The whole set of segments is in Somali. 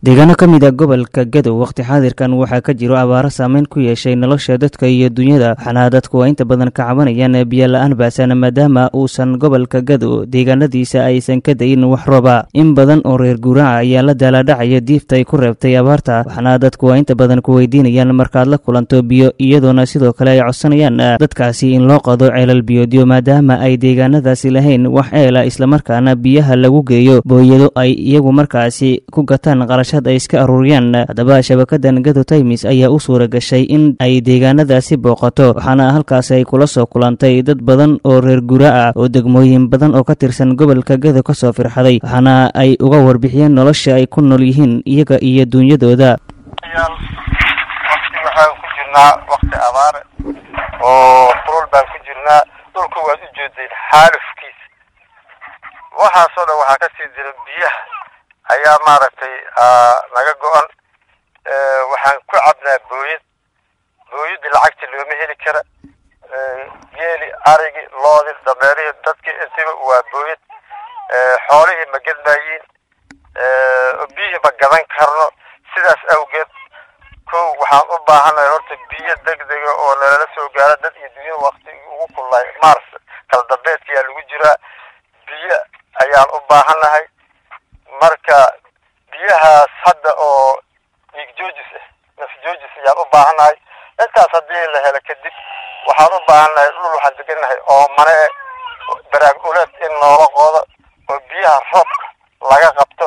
deegaano ka mid a gobolka gadow wakhti xaadirkan waxaa ka jiro abaaro saameyn ku yeeshay nolosha dadka iyo dunyada waxaana dadku inta badan ka cabanayaan biyo la-aan baasan maadaama uusan gobolka gadow deegaanadiisa aysan ka dayin wax rooba in badan oo reer guuraaca ayaa la daalaadhacaya diifta ay ku reebtay abaarta waxaana dadku inta badan ku weydiinayaan markaad la kulanto biyo iyadoona sidoo kale ay codsanayaan dadkaasi in loo qado ceelal biyoodyo maadaama ay deegaanadaasi lahayn wax ceela islamarkaana biyaha lagu geeyo booyado ay iyagu markaasi ku gataan qarashad ay iska aruuriyaan haddaba shabakadan gado taymis ayaa u suura gashay in ay deegaanadaasi booqato waxaana halkaasi ay kula soo kulantay dad badan oo reer gura ah oo degmooyin badan oo ka tirsan gobolka gado ka soo firxaday waxaana ay uga warbixiyeen nolosha ay ku nool yihiin iyaga iyo duunyadooda waqti waxaan ku jirnaa waqti abaare oo kulul baan ku jirnaa dhulka waad u jeedayn xaalufkiisa waxaasoo dhan waxaa kasii jira biyaha ayaa maaragtay naga go-an waxaan ku cabnaa booyad booyadii lacagta looma heli kara geeli arigi loodi dameerihii dadkii intiba waa booyad xoolihii ma gedmaayiin biyihii ma gadan karno sidaas awgeed kow waxaan u baahanahay horta biyo degdega oo nalala soo gaaro dad iyo dunyada wakti ugu kullaay mars kala dambeedkayaa lagu jiraa biyo ayaan u baahanahay marka biyahaas hadda oo dhiig joojis ah naf joojis ayaan u baahanahay intaas haddii la helo kadib waxaan u baahannahay dhul waxaan deganahay oo mane baraag uleed in noola qoodo oo biyaha roobka laga qabto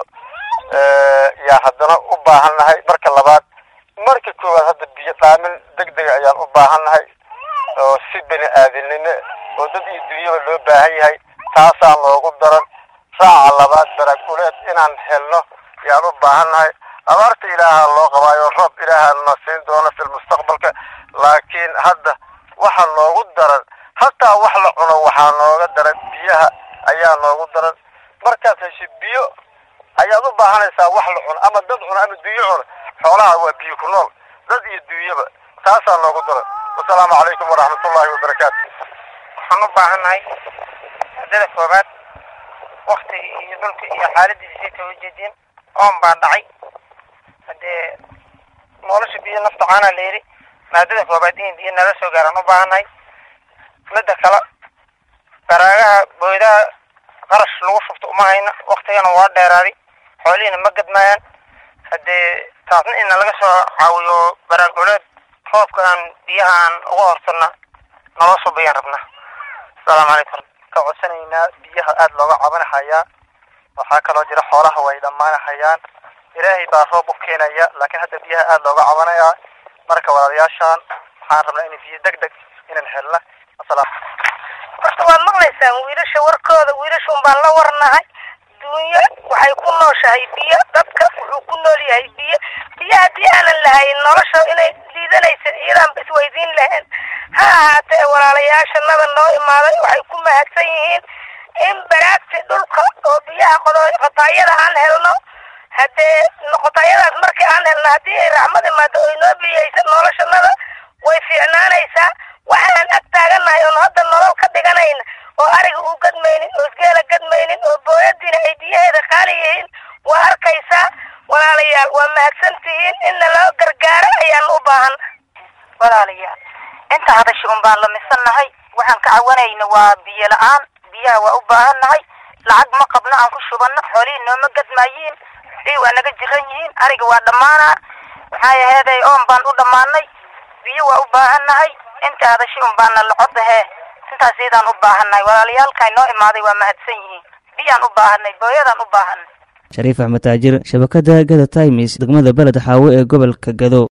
yaa haddana u baahannahay marka labaad marka koowaad hadda biyo dhaamin degdega ayaan u baahannahay oo si bini aadinimo oo dad iyo dunyaba loo baahan yahay taasaan loogu daran raaca labaad baraag uleed inaan helno yaan u baahannahay abaarta ilaaha loo qabaayo roob ilaaha na siin doono fi lmustaqbalka laakiin hadda waxa noogu daran hataa wax la cuno waxaa nooga daran biyaha ayaa noogu daran markaad hesho biyo ayaad u baahanaysaa wax la cuno ama dad cuno ama dunyo cuno xoolaha waa biyo ku nool dad iyo dunyaba taasaa noogu daran wasalaamu calaykum waraxmatullaahi wabarakaatu waxaan u baahannahay haddada koobaad wakti iyo dhulka iyo xaaladiisay kala jeediyeen oon baa dhacay haddee nolosha biyo nafta caanaa la yidhi maadada koobaad in biyo nala soo gaaraan u baahannahay midda kale baraagaha booydaha qarash lagu shubto uma hayna waktigana waa dheeraaday xoolihiina ma gadmaayaan haddee taasna ina laga soo caawiyo baraag culeed roobka aan biyaha aan uga hortana naloo soo bayaan rabnaa asalaamu calaykum ka codsanaynaa biyaha aada looga cabanahayaa waxaa kaloo jira xoolaha way dhammaanahayaan ilaahay baa roob u keenaya laakiin hadda biyaha aada looga cabanayaa marka walaalayaashaan waxaan rabnaa in biyo deg deg inaan helna asalaam horta waad maqlaysaan wiilasha warkooda wiilasha un baan la warnahay duunyo waxay ku nooshahay biyo dadka wuxuu ku nool yahay biyo biyo haddii aanan lahayn nolosha inay liidanaysa iyadaanba isweydiin lahayn ha ahaatee walaalayaashanada noo imaaday waxay ku mahadsan yihiin in baraagti dhulka oo biyaha qotaayada aan helno haddee qotaayadaas markii aan helno haddii ay raxmad imaado oy noo biyaysa noloshanada way fiicnaanaysaa waxaan ag taagannahay oon hadda nolol ka dhiganayna oo ariga uu gadmaynin oo isgeela gadmaynin oo booyadiina ay biyaheeda qaali yihiin waa arkaysaa walaalayaal waa mahadsan tihiin in naloo gargaaro ayaan u baahan walaalayaal inta hadashi un baan lamisannahay waxaan ka cawanayna waa biyo la-aan biyaha waa u baahannahay lacag ma qabno aan ku shubanno xoolihii nooma gadmaayiin ii waa naga jiran yihiin ariga waa dhammaanaa maxaa aheeday oon baan u dhammaanay biyo waa u baahannahay inta hadashi un baana lacodahee intaas iyadaan u baahannahay walaalayaalkaa noo imaaday waa mahadsan yihiin biyaan u baahanay booyadaan u baahanay shariif axmed taajir shabakada gada taymis degmada beled xaawo ee gobolka gado